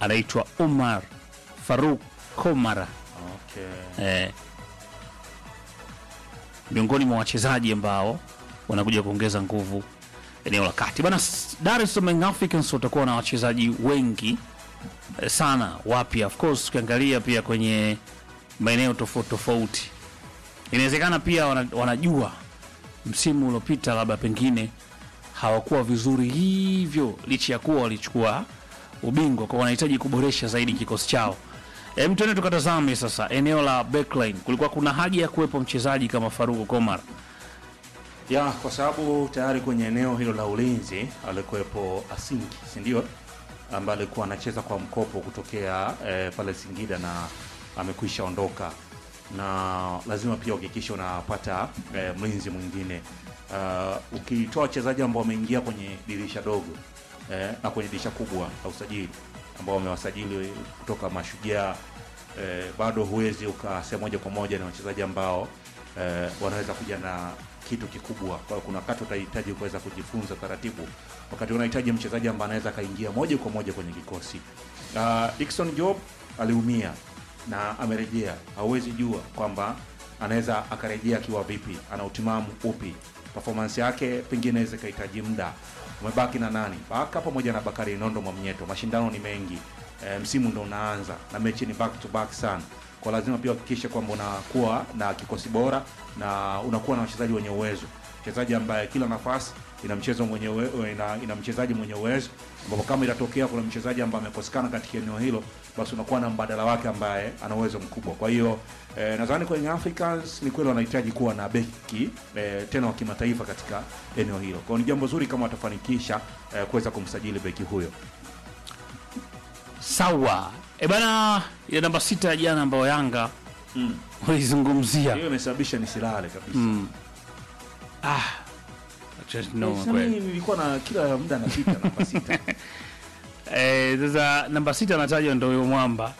anaitwa Omar Faruk Komara Okay. eh, miongoni mwa wachezaji ambao wanakuja kuongeza nguvu eneo la kati bana. s- Dar es Salaam Young Africans watakuwa na wachezaji wengi eh, sana wapya, of course tukiangalia pia kwenye maeneo tofauti tofauti, inawezekana pia wana, wanajua msimu uliopita labda pengine hawakuwa vizuri hivyo, licha ya kuwa walichukua ubingwa, kwa wanahitaji kuboresha zaidi kikosi chao. Hem, tuende tukatazame sasa eneo la backline. Kulikuwa kuna haja ya kuwepo mchezaji kama Faruku Komar. ya kwa sababu tayari kwenye eneo hilo la ulinzi alikuwepo Asingi, si ndio, ambaye alikuwa anacheza kwa mkopo kutokea eh, pale Singida na amekwisha ondoka, na lazima pia uhakikishe unapata eh, mlinzi mwingine uh, ukitoa wachezaji ambao wameingia kwenye dirisha dogo eh, na kwenye dirisha kubwa la usajili ambao wamewasajili kutoka Mashujaa eh, bado huwezi ukasema moja kwa moja ni wachezaji ambao eh, wanaweza kuja na kitu kikubwa. Kwa hiyo kuna wakati utahitaji kuweza kujifunza taratibu, wakati unahitaji mchezaji ambaye anaweza akaingia moja kwa moja kwenye kikosi. Uh, Dickson Job aliumia na amerejea, hauwezi jua kwamba anaweza akarejea akiwa vipi, ana utimamu upi, performance yake pengine inaweza ikahitaji muda. Umebaki na nani? Baka pamoja na Bakari Nondo Mwamnyeto. Mashindano ni mengi e, msimu ndo unaanza na mechi ni back to back sana, kwa lazima pia uhakikishe kwamba unakuwa na kikosi bora na unakuwa na wachezaji wenye uwezo, mchezaji ambaye kila nafasi ina mchezo mwenye uwe, ina, ina mchezaji mwenye uwezo, ambapo kama itatokea kuna mchezaji ambaye amekosekana katika eneo hilo, basi unakuwa na mbadala wake ambaye ana uwezo mkubwa. Kwa hiyo eh, nadhani kwenye Africans ni kweli wanahitaji kuwa na beki eh, tena wa kimataifa katika eneo hilo. Kwa hiyo ni jambo zuri kama watafanikisha eh, kuweza kumsajili beki huyo. Sawa. E bana, ile namba sita ya jana ambayo Yanga Mm. walizungumzia. Hiyo imesababisha nisilale kabisa. Mm. Ah. Just no Sasa kweli. mimi nilikuwa na kila muda napita namba sita. Eh, sasa namba sita anatajwa ndio huyo mwamba.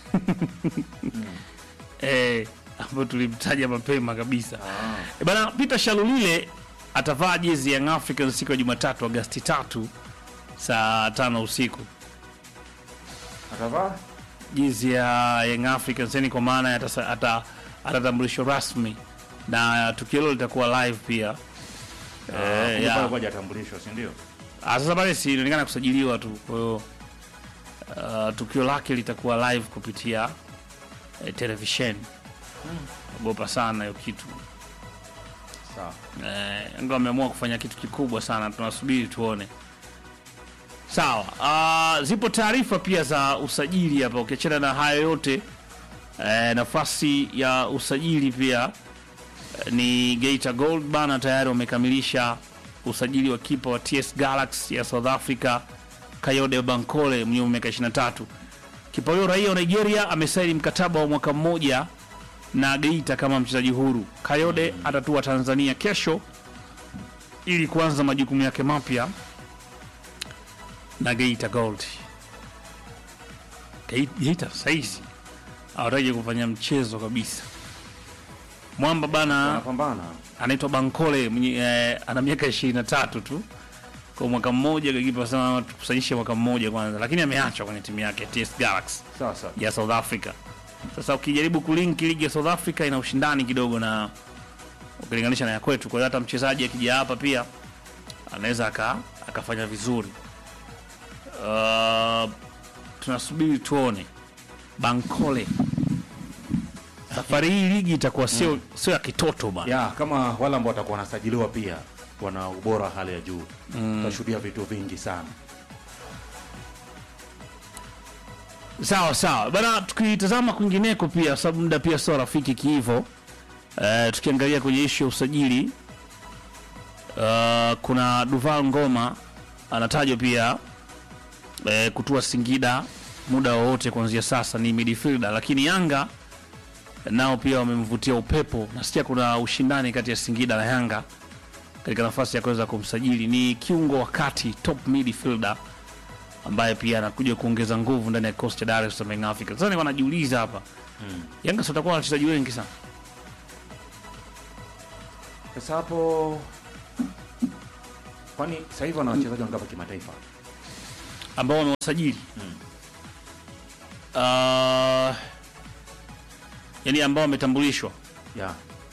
Eh, ambayo tulimtaja mapema kabisa. Ah. E bana, Peter Shalulile atavaa jezi ya Young Africans siku ya Jumatatu Agosti tatu saa tano usiku. Atavaa? Jezi ya Young Africans yani kwa maana ya atasa- ata- atatambulishwa rasmi na tukio hilo litakuwa live pia. Eh, Eh, ya. pale kwa hajatambulishwa, si ndio? Ah, sasa pale si inaonekana kusajiliwa tu, kwa hiyo uh, tukio lake litakuwa live kupitia eh, televisheni. Ogopa sana hiyo kitu. Sawa. Eh, Yanga wameamua kufanya kitu kikubwa sana, tunasubiri tuone. Sawa. Uh, zipo taarifa pia za usajili hapa, ukiachana na hayo yote eh, nafasi ya usajili pia eh, ni Geita Gold bana, tayari wamekamilisha usajili wa kipa wa TS Galaxy ya South Africa Kayode Bankole mwenye umri wa miaka 23. Kipa huyo raia wa Nigeria amesaini mkataba wa mwaka mmoja na Geita kama mchezaji huru. Kayode atatua Tanzania kesho ili kuanza majukumu yake mapya na Geita Gold. Ge- Geita saizi hawataki kufanya mchezo kabisa. Mwamba bana Anapambana. anaitwa Bankole mwenye, eh, ana miaka 23 tu kwa mwaka mmoja, kipa sana tukusanyishe mwaka mmoja kwanza, lakini ameachwa kwenye timu yake TS Galaxy Sawa sawa. ya South Africa. Sasa ukijaribu kulink ligi ya South Africa ina ushindani kidogo na ukilinganisha na ya kwetu, kwa hiyo hata mchezaji akija hapa pia anaweza aka, akafanya vizuri. Uh, tunasubiri tuone Bankole. Safari hii ligi itakuwa sio sio ya kitoto bana. Ya, kama wale ambao watakuwa wanasajiliwa pia wana ubora wa hali ya juu. Tutashuhudia vitu vingi sana. Sawa sawa bana, tukitazama kwingineko pia, sababu muda pia sio rafiki kiivo. Uh, tukiangalia kwenye ishu ya usajili uh, kuna Duval Ngoma anatajwa pia uh, kutua Singida muda wowote kuanzia sasa, ni midfielder, lakini Yanga nao pia wamemvutia upepo. Nasikia kuna ushindani kati ya Singida na Yanga katika nafasi ya kuweza kumsajili. Ni kiungo wa kati, top midfielder ambaye pia anakuja kuongeza nguvu ndani ya kikosi cha Dar es Salaam Young Africans. Sasa nilikuwa najiuliza hapa Yanga sio watakuwa na wachezaji wengi sana Sasa hapo kwani sasa hivi wana wachezaji wangapi kimataifa? ambao wamewasajili uh, yani ambao wametambulishwa. ya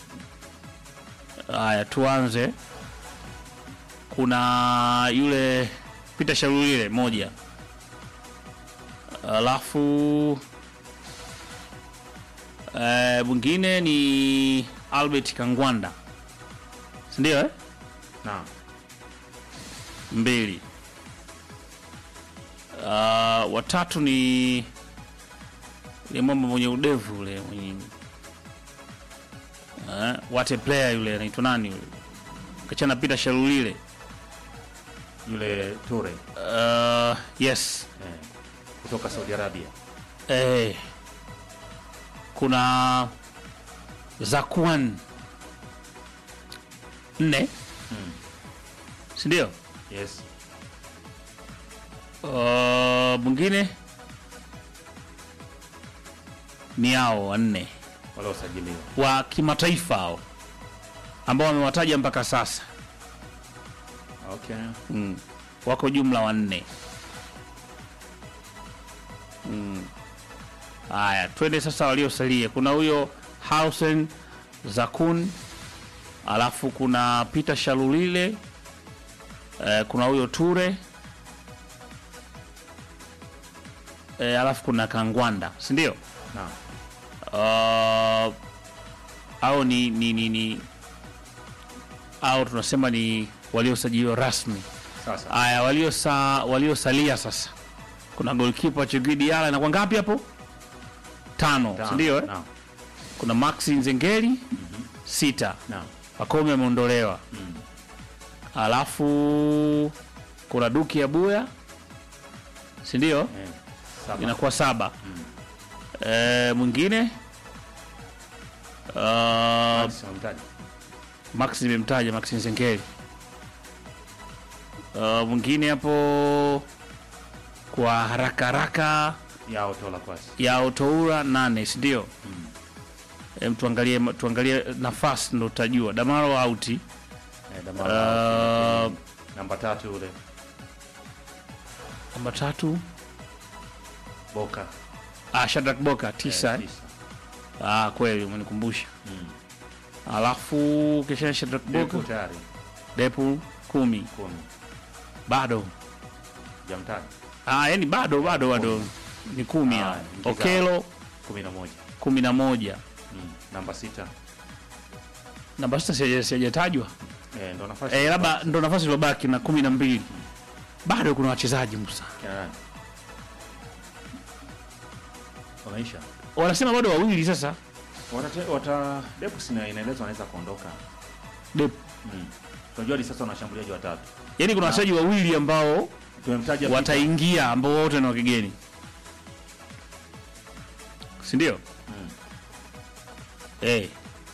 Haya, tuanze. Kuna yule Peter Sharulile moja, alafu eh, mwingine ni Albert Kangwanda, si ndio eh? naam mbili. Uh, watatu ni ile mwamba mwenye udevu ule mwenye uh, wate player yule anaitwa nani yule kachana Peter Sharulile. yule Ture Uh, yes eh, kutoka Saudi Arabia eh, kuna Zakwan nne mm. si ndio? yes Uh, mwingine ni hao wanne waliosajiliwa wa kimataifa hao ambao wamewataja mpaka sasa okay mm. wako jumla wanne Mm. haya twende sasa waliosalia kuna huyo Hausen Zakun alafu kuna Peter Shalulile eh, kuna huyo Ture eh, alafu kuna Kangwanda si ndio? naam uh, au ni, ni, ni, ni au tunasema ni waliosajiliwa rasmi. sasa Aya, waliosa waliosalia sasa, kuna golkipa Chigidi Yala inakuwa ngapi hapo? Tano, Tano. si ndio? Eh? naam Kuna Maxi Nzengeli sita, naam Pakome ameondolewa, mm. alafu kuna Duki ya Buya, si ndio? eh, saba Inakuwa saba. Mm. Eh, mwingine uh, Max wamtaja. Max nimemtaja Max Nzengeli. Uh, mwingine hapo kwa haraka haraka yao tola kwasi ya Otoura nane, si ndio? Mm. Em, tuangalie tuangalie nafasi ndo utajua. Damaro auti. eh, Damara, Uh, namba tatu yule namba tatu Boka ah, Shadrack Boka tisa. eh, Eh, tisa. Ah, kweli umenikumbusha. Mm. Alafu kisha Shadrack Depo Boka tayari Depu kumi kumi bado. jamtaja Ah, yani bado bado bado ni kumi. Ah, Ah, ingiza- Okelo kumi na moja kumi na moja. mm. namba sita Namba sita sija- sijatajwa. eh, ndo nafasi Eh, labda ndo nafasi iliyobaki na kumi na mbili. Bado kuna wachezaji Musa. Kina nani? Wameisha Wanasema bado wawili sasa. Watate- wata Depo sina inaelezwa wanaweza kuondoka Dep. mm. Tunajua hadi sasa wanashambuliaji watatu Yaani kuna wachezaji wawili ambao tumemtaja Peter. wataingia ambao wote ni wa kigeni. Si ndio? Mm. Eh.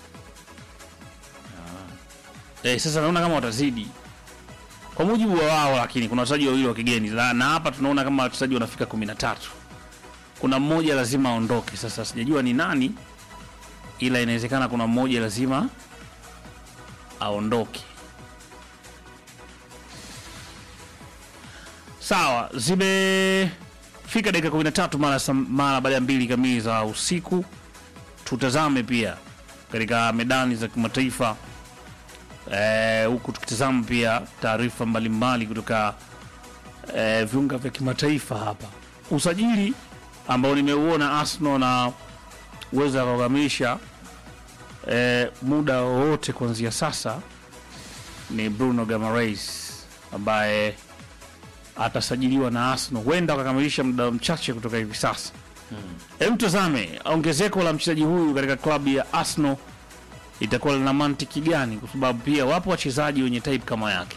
Ah. Eh, sasa naona kama watazidi. Kwa mujibu wa wao lakini kuna wachezaji wawili wa kigeni. Na, na hapa tunaona kama wachezaji wanafika 13. Kuna mmoja lazima aondoke. Sasa sijajua ni nani ila inawezekana kuna mmoja lazima aondoke. Sawa, zimefika dakika 13 mara sam- mara baada ya mbili kamili za usiku. Tutazame pia katika medani za kimataifa eh, huku tukitazama pia taarifa mbalimbali kutoka eh, viunga vya kimataifa hapa. Usajili ambao nimeuona Arsenal na uweza kukamilisha eh, muda wowote kuanzia sasa ni Bruno Guimaraes ambaye atasajiliwa na Arsenal, huenda wakakamilisha muda mchache kutoka hivi sasa. Mm. Hebu tazame ongezeko la mchezaji huyu katika klabu ya Arsenal itakuwa lina mantiki gani, kwa sababu pia wapo wachezaji wenye type kama yake.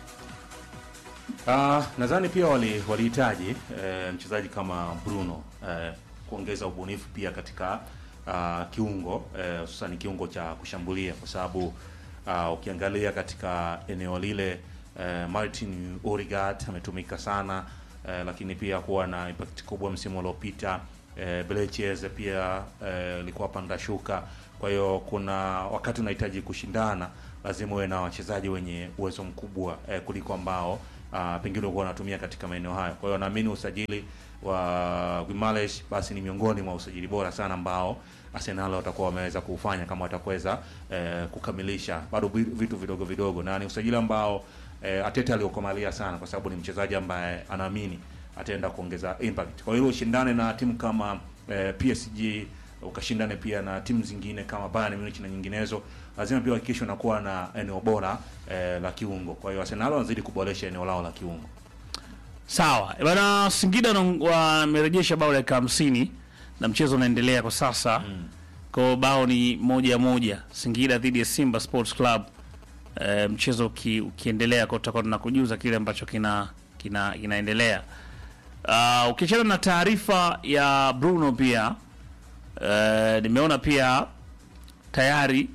Ah, nadhani pia wali- walihitaji eh, mchezaji kama Bruno eh, kuongeza ubunifu pia katika ah, kiungo eh, hususan kiungo cha kushambulia kwa sababu ah, ukiangalia katika eneo lile eh, Martin Odegaard ametumika sana eh, lakini pia kuwa na impact kubwa msimu uliopita eh, Beleches pia eh, ilikuwa panda shuka. Kwa hiyo kuna wakati unahitaji kushindana, lazima uwe na wachezaji wenye uwezo mkubwa eh, kuliko ambao uh, pengine walikuwa wanatumia katika maeneo hayo. Kwa hiyo naamini usajili wa Guimaraes basi ni miongoni mwa usajili bora sana ambao Arsenal watakuwa wameweza kufanya kama watakuweza eh, kukamilisha bado vi- vitu vidogo vidogo, na ni usajili ambao eh, Ateta aliokomalia sana, kwa sababu ni mchezaji ambaye anaamini ataenda kuongeza impact. Kwa hiyo ushindane na timu kama eh, PSG ukashindane pia na timu zingine kama Bayern Munich na nyinginezo, lazima pia uhakikishe unakuwa na eneo bora eh, la kiungo. Kwa hiyo Arsenal wanazidi kuboresha eneo lao la kiungo. Sawa Eh, bana, Singida wana- wamerejesha bao dakika hamsini na mchezo unaendelea kwa sasa mm. Kwa bao ni moja moja, Singida dhidi ya Simba Sports Club. E, mchezo uki, ukiendelea kwa tutakuwa tunakujuza kile ambacho kina kina kinaendelea. Uh, ukiachana na taarifa ya Bruno pia e, nimeona pia tayari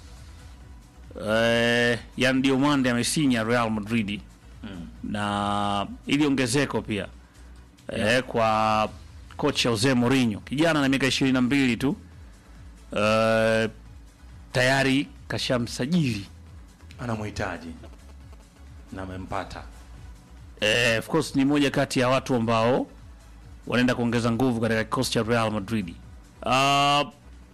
e, Yan Diomande amesinya Real Madrid na ili ongezeko pia eh, kwa kocha Jose Mourinho, kijana na miaka ishirini na mbili tu eh, tayari kashamsajili Anamhitaji na amempata. eh, of course ni moja kati ya watu ambao wanaenda kuongeza nguvu katika kikosi cha Real Madrid. Uh,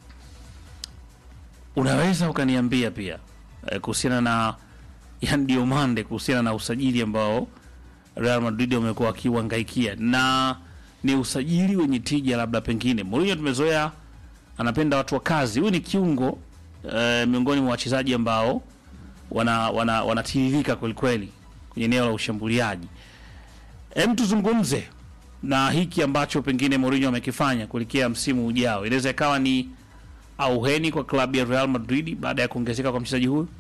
unaweza ukaniambia pia eh, kuhusiana na Yan Diomande kuhusiana na usajili ambao Real Madrid wamekuwa wakiuhangaikia na ni usajili wenye tija, labda pengine Mourinho tumezoea anapenda watu wa kazi. Huyu ni kiungo eh, miongoni mwa wachezaji ambao wana wana wanatiririka kweli kweli kwenye eneo la ushambuliaji. Hem, tuzungumze na hiki ambacho pengine Mourinho amekifanya kuelekea msimu ujao. Inaweza ikawa ni auheni kwa klabu ya Real Madrid baada ya kuongezeka kwa mchezaji huyu.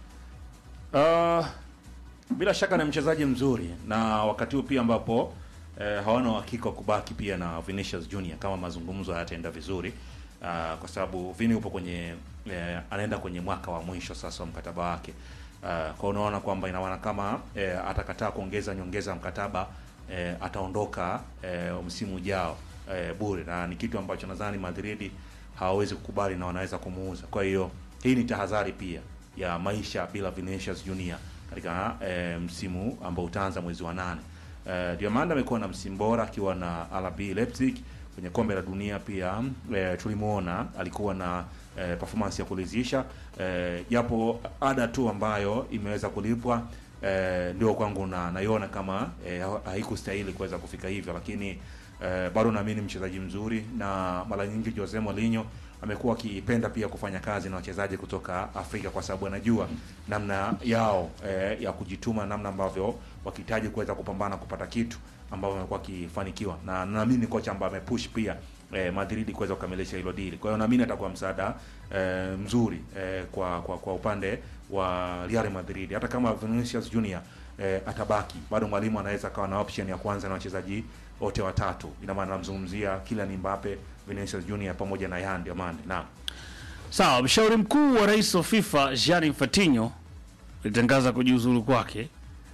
Uh, bila shaka ni mchezaji mzuri na wakati huu pia ambapo eh, hawana uhakika wa kubaki pia na Vinicius Junior kama mazungumzo hayataenda vizuri uh, kwa sababu Vini upo kwenye eh, anaenda kwenye mwaka wa mwisho sasa wa mkataba wake uh, kwa unaona kwamba ina maana kama eh, atakataa kuongeza nyongeza ya mkataba eh, ataondoka eh, msimu ujao eh, bure na ni kitu ambacho nadhani Madrid hawawezi kukubali na wanaweza kumuuza. Kwa hiyo hii ni tahadhari pia ya maisha bila Vinicius Junior katika eh, msimu ambao utaanza mwezi wa nane. Eh, Diamanda amekuwa na msimu bora akiwa na RB Leipzig kwenye kombe la dunia pia eh, tulimuona alikuwa na eh, performance ya kuridhisha eh, japo ada tu ambayo imeweza kulipwa eh, ndio kwangu na naiona kama eh, haikustahili kuweza kufika hivyo, lakini eh, bado naamini mchezaji mzuri, na mara nyingi Jose Mourinho amekuwa akipenda pia kufanya kazi na wachezaji kutoka Afrika kwa sababu anajua namna yao eh, ya kujituma, namna ambavyo wakihitaji kuweza kupambana kupata kitu ambavyo amekuwa akifanikiwa, na naamini ni kocha ambaye amepush pia eh, Madrid kuweza kukamilisha hilo dili. Kwa hiyo naamini atakuwa msaada eh, mzuri eh, kwa, kwa kwa upande wa Real Madrid. Hata kama Vinicius Junior eh, atabaki, bado mwalimu anaweza akawa na option ya kwanza na wachezaji wote watatu. Ina maana namzungumzia Kylian Mbappe, Vinicius Junior pamoja na Yan Diamande. Naam. Sawa, mshauri mkuu wa rais wa FIFA Gianni Infantino alitangaza kujiuzulu kwake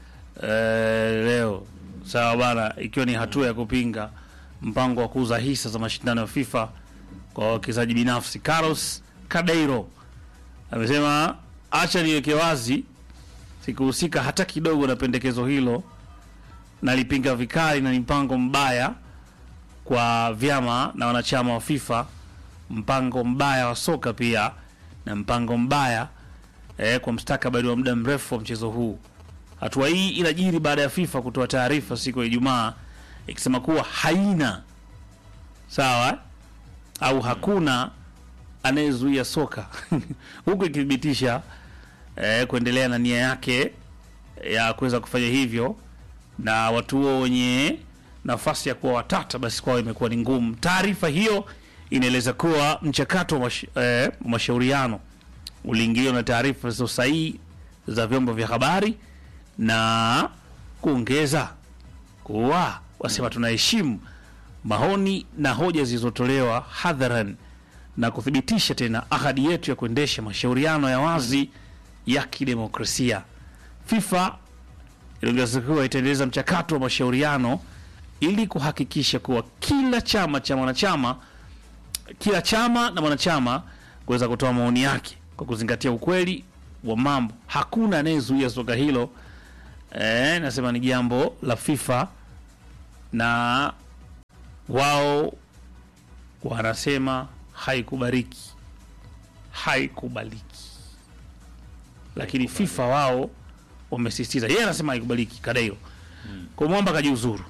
eh, leo. Sawa bana, ikiwa ni hatua ya kupinga mpango wa kuuza hisa za mashindano ya FIFA kwa wawekezaji binafsi. Carlos Cadeiro amesema acha niweke wazi, sikuhusika hata kidogo na pendekezo hilo, nalipinga vikali na ni mpango mbaya kwa vyama na wanachama wa FIFA, mpango mbaya wa soka pia na mpango mbaya eh, kwa mstakabali wa muda mrefu wa mchezo huu. Hatua hii inajiri baada ya FIFA kutoa taarifa siku ya Ijumaa ikisema kuwa haina sawa eh, au hakuna anayezuia soka huku ikithibitisha eh, kuendelea na nia yake ya kuweza kufanya hivyo, na watu huo wenye nafasi ya kuwa watata basi kwao imekuwa ni ngumu. Taarifa hiyo inaeleza kuwa mchakato wa mash, eh, mashauriano uliingiliwa na taarifa zisizo sahihi za vyombo vya habari na kuongeza kuwa wasema tunaheshimu maoni na hoja zilizotolewa hadharan na kuthibitisha tena ahadi yetu ya kuendesha mashauriano ya wazi ya kidemokrasia. FIFA iliongeza kuwa itaendeleza mchakato wa mashauriano ili kuhakikisha kuwa kila chama cha mwanachama kila chama na mwanachama kuweza kutoa maoni yake kwa kuzingatia ukweli wa mambo. Hakuna anayezuia soka hilo eh, nasema ni jambo la FIFA na wao wanasema haikubariki, haikubaliki, lakini FIFA wao wamesisitiza, yeye anasema haikubaliki Kadairo kwa mwamba kajiuzuru,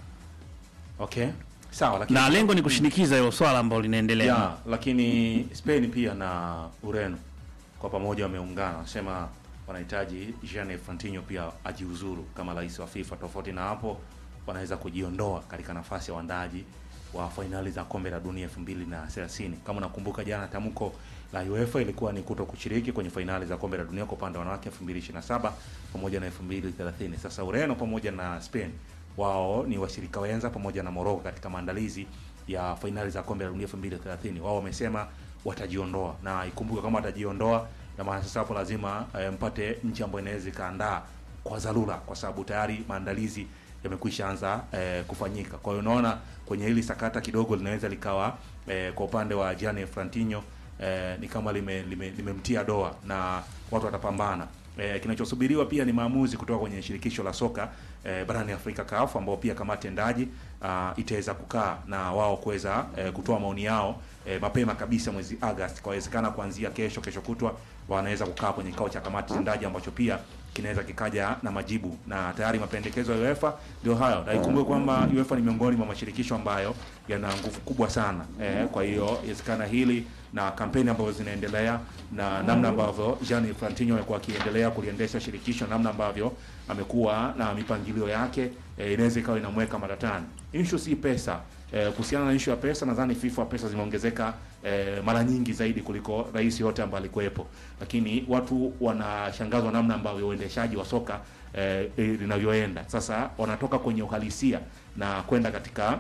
Okay, sawa, lakini na lengo ni kushinikiza hilo swala ambalo linaendelea. ya, lakini Spain pia na Ureno kwa pamoja wameungana, wanasema wanahitaji Gianni Infantino pia ajiuzuru kama rais wa FIFA. Tofauti na hapo, wanaweza kujiondoa katika nafasi ya waandaaji wa fainali za kombe la dunia 2030. Kama unakumbuka, jana tamko la UEFA ilikuwa ni kuto kushiriki kwenye fainali za kombe la dunia kwa upande wa wanawake 2027 pamoja na 2030. Sasa Ureno pamoja na Spain wao ni washirika wenza pamoja na Morocco katika maandalizi ya fainali za kombe la dunia 2030. Wao wamesema watajiondoa, na ikumbuke kama watajiondoa, na maana sasa hapo lazima eh, mpate nchi ambayo inaweza ikaandaa kwa dharura, kwa sababu tayari maandalizi yamekwisha anza eh, kufanyika. Kwa hiyo unaona kwenye hili sakata kidogo linaweza likawa eh, kwa upande wa Gianni Infantino eh, ni kama lime, lime, limemtia doa na watu watapambana. Eh, kinachosubiriwa pia ni maamuzi kutoka kwenye shirikisho la soka eh, barani Afrika CAF, ambao pia kamati tendaji ah, itaweza kukaa na wao kuweza eh, kutoa maoni yao eh, mapema kabisa mwezi Agosti. Kwa wezekana kuanzia kesho, kesho kutwa wanaweza kukaa kwenye kikao cha kamati tendaji ambacho pia kinaweza kikaja na majibu, na tayari mapendekezo ya UEFA ndio hayo, na ikumbuke kwamba UEFA ni miongoni mwa mashirikisho ambayo yana nguvu kubwa sana eh, kwa hiyo inawezekana hili na kampeni ambazo zinaendelea na namna ambavyo Gianni Infantino amekuwa akiendelea kuliendesha shirikisho, namna ambavyo amekuwa na mipangilio yake eh, inaweza ikawa inamweka matatani. Issue si pesa. Eh, kuhusiana na issue ya pesa, nadhani FIFA pesa zimeongezeka eh, mara nyingi zaidi kuliko rais yote ambaye alikuwepo, lakini watu wanashangazwa namna ambavyo uendeshaji wa soka eh, eh, linavyoenda sasa. Wanatoka kwenye uhalisia na kwenda katika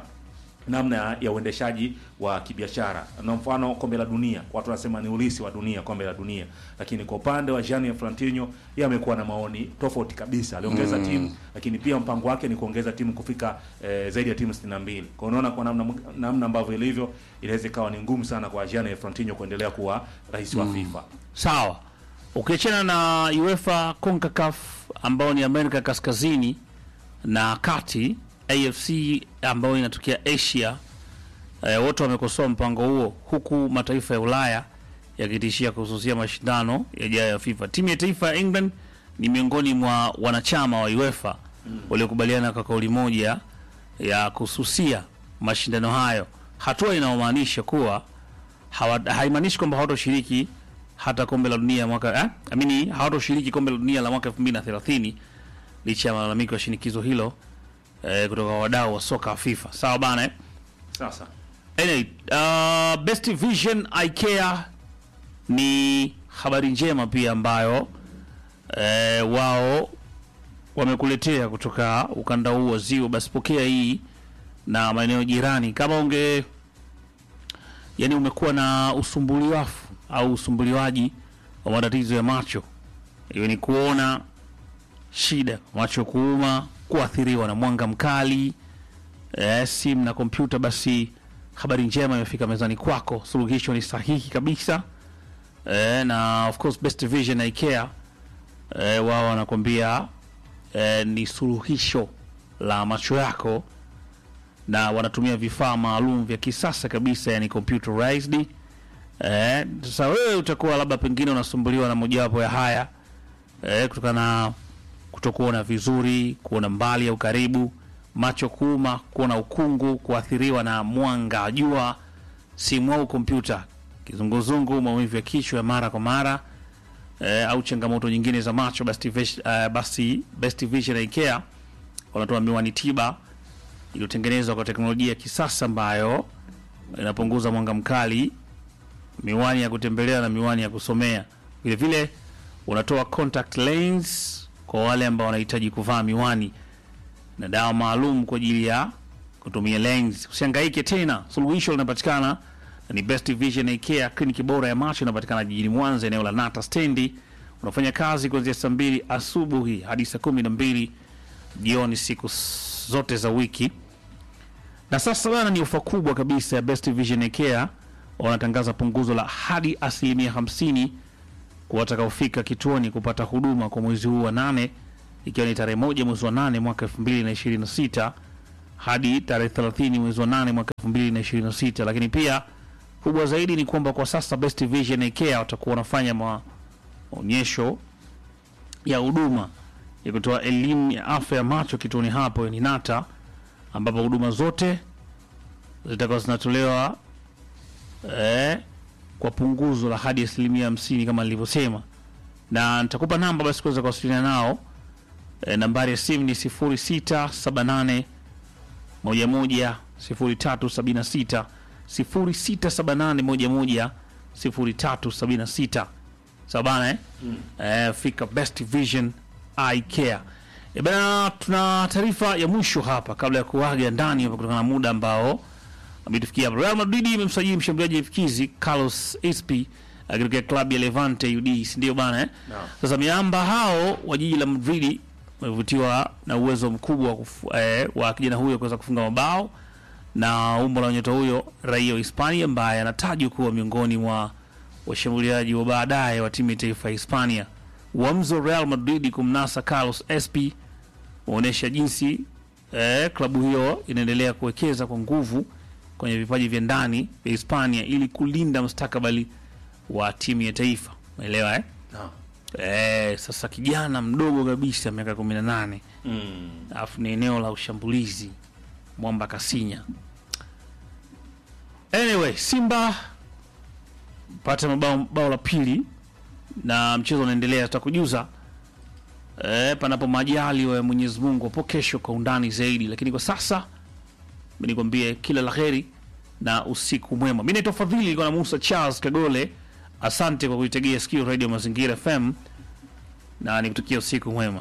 namna ya uendeshaji wa kibiashara. Na mfano kombe la dunia, watu wanasema ni ulisi wa dunia, kombe la dunia, lakini kwa upande wa Gianni Infantino yeye amekuwa na maoni tofauti kabisa. Aliongeza timu, lakini pia mpango wake ni kuongeza timu kufika eh, zaidi ya timu 62. Kwa unaona kwa namna namna ambavyo ilivyo, inaweza ikawa ni ngumu sana kwa Gianni Infantino kuendelea kuwa rais wa FIFA. Sawa, ukiachana na UEFA CONCACAF ambao ni Amerika Kaskazini na Kati, AFC ambayo inatokea Asia, eh, wote wamekosoa mpango huo, huku mataifa ya Ulaya yakitishia kuhususia mashindano yajayo ya FIFA. Timu ya taifa ya England ni miongoni mwa wanachama wa UEFA waliokubaliana kwa kauli moja ya kususia mashindano hayo, hatua inayomaanisha kuwa hawa- haimaanishi kwamba hawatoshiriki hata kombe la dunia mwaka eh? amini hawatoshiriki kombe la dunia la mwaka 2030 licha ya malalamiko ya shinikizo hilo eh, kutoka kwa wadau wa soka wa FIFA. Sawa bana eh? Sasa Anyway, uh, Best Vision IKEA ni habari njema pia ambayo eh, wao wamekuletea kutoka ukanda huu wa Ziwa. Basi pokea hii na maeneo jirani. Kama unge yani umekuwa na usumbuliwafu au usumbuliwaji wa matatizo ya macho, iwe ni kuona shida, macho kuuma, kuathiriwa na mwanga mkali eh, simu na kompyuta, basi habari njema imefika mezani kwako. Suluhisho ni sahihi kabisa eh, na of course Best Vision na IKEA eh, wao wanakwambia eh, ni suluhisho la macho yako, na wanatumia vifaa maalum vya kisasa kabisa, yani computerized. Eh, sasa wewe utakuwa labda pengine unasumbuliwa na mojawapo ya haya eh, kutokana na kutokuona vizuri, kuona mbali au karibu, macho kuuma, kuona ukungu, kuathiriwa na mwanga wa jua, simu au kompyuta, kizunguzungu, maumivu ya kichwa ya mara kwa mara eh, au changamoto nyingine za macho, basi Vis- eh, basi Best Vision na IKEA wanatoa miwani tiba iliyotengenezwa kwa teknolojia ya kisasa ambayo inapunguza mwanga mkali, miwani ya kutembelea na miwani ya kusomea. Vile vile unatoa contact lens kwa wale ambao wanahitaji kuvaa miwani na dawa maalum kwa ajili ya kutumia lens. Usihangaike tena, suluhisho linapatikana na ni Best Vision IKEA, kliniki bora ya macho inapatikana jijini Mwanza, eneo la Nata stendi. Unafanya kazi kuanzia saa mbili asubuhi hadi saa kumi na mbili jioni siku s- zote za wiki. Na sasa bana, ni ofa kubwa kabisa ya Best Vision IKEA, wanatangaza punguzo la hadi asilimia 50 kwa watakaofika kituoni kupata huduma kwa mwezi huu wa nane ikiwa ni tarehe moja mwezi wa nane mwaka 2026 hadi tarehe 30 mwezi wa nane mwaka 2026. Lakini pia kubwa zaidi ni kwamba kwa sasa Best Vision Eye Care watakuwa wanafanya maonyesho ya huduma ya kutoa elimu ya afya ya macho kituoni hapo ni Nata, ambapo huduma zote zitakuwa zinatolewa eh, kwa punguzo la hadi asilimia hamsini kama nilivyosema, na nitakupa namba basi kuweza kuwasiliana nao. E, nambari ya simu ni 0678 11 0376 0678 11 0376. Sawa bana eh? Eh, fika Best Vision Eye Care. E bana, tuna taarifa ya mwisho hapa kabla ya kuaga ndani hapa kutokana na muda ambao ametufikia hapa. Real Madrid imemsajili mshambuliaji mfikizi Carlos Espi akitokea klabu ya Levante UD, si ndio bana eh? Naam. Sasa miamba hao wa jiji la Madrid wamevutiwa na uwezo mkubwa wa, kufu, eh, wa kijana huyo kuweza kufunga mabao na umbo la nyota huyo raia wa Hispania ambaye anatajwa kuwa miongoni mwa washambuliaji wa baadaye wa timu ya taifa ya Hispania. Uamuzi wa Real Madrid kumnasa Carlos Espi unaonyesha jinsi eh, klabu hiyo inaendelea kuwekeza kwa nguvu kwenye vipaji vya ndani vya Hispania ili kulinda mustakabali wa timu ya taifa. Umeelewa eh? Naam. Eh, sasa kijana mdogo kabisa miaka 18 Mm. alafu ni eneo la ushambulizi mwamba Kasinya. Anyway, Simba pata mabao bao la pili na mchezo unaendelea, tutakujuza eh, panapo majali wa Mwenyezi Mungu hapo kesho kwa undani zaidi, lakini kwa sasa mimi nikwambie kila la heri na usiku mwema. Mimi naitwa Fadhili, nilikuwa na Musa Charles Kagole. Asante kwa kuitegea sikio Radio Mazingira FM na nikutakia usiku mwema.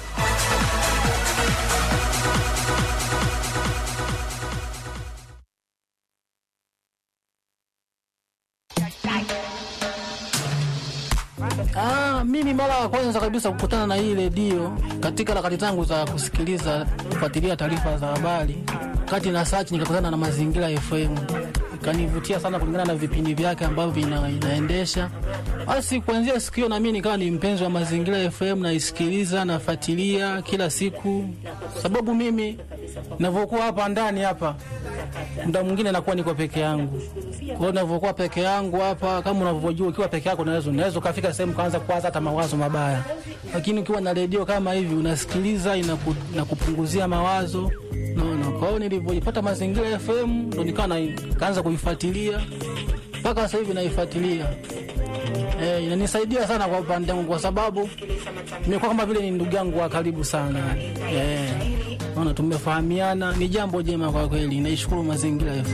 Ah, mimi mara ya kwanza kabisa kukutana na hii redio katika harakati zangu za kusikiliza kufuatilia taarifa za habari, kati na search nikakutana na Mazingira FM, ikanivutia sana kulingana na vipindi vyake ambavyo ina, inaendesha. Basi kuanzia siku hiyo na mimi nikawa ni mpenzi wa Mazingira FM, naisikiliza nafuatilia kila siku, sababu mimi ninavyokuwa hapa ndani hapa muda mwingine nakuwa niko peke yangu. Kwa hiyo ninavyokuwa peke yangu hapa, kama unavyojua, ukiwa peke yako unaweza unaweza ukafika sehemu kaanza kuwaza hata mawazo mabaya, lakini ukiwa na redio kama hivi unasikiliza, inaku, inakupunguzia mawazo naona. Kwa hiyo nilivyojipata Mazingira FM ndo nikawa na- nikaanza kuifuatilia mpaka sasa hivi naifuatilia. Eh, inanisaidia sana kwa upande wangu kwa sababu nimekuwa kama vile ni ndugu yangu wa karibu sana. Eh, naona tumefahamiana, ni jambo jema kwa kweli. Naishukuru Mazingira FM.